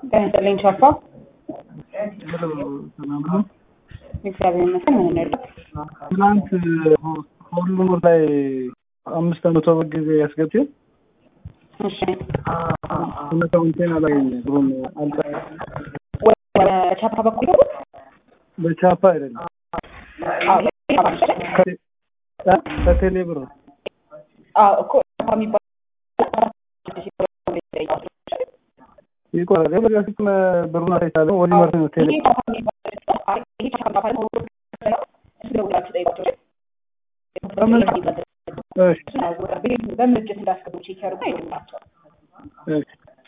ጤና ይስጥልኝ ቻፓ። ሰላም ነው። እግዚአብሔር ይመስገን። ምን እንርዳት? ትናንት ሁሉም ላይ አምስት መቶ ብር ጊዜ ያስገብቼ እሺ እውነታውን አላገኘ ብሩን አልጣ ወደ ቻፓ በኩል ይገቡ? በቻፓ አይደለም አዎ ቻፓ ነው አይደል? ከቴ- እ? ከቴሌ ብር አዎ እኮ ቻፓ የሚባል ይቆራል። የበጋ ፊት ብሩን አይቻለም ወዲ መር ነው ቴሌ ይሄ ቻፓ የሚባል አይ ይሄ ቻፓ የሚባል ነው። እሱ ደውላችሁ ጠይቋቸው አይደል? በምን እሺ በምን እጅት እንዳስገቡ ቼክ ያደርጉ አይደላቸዋል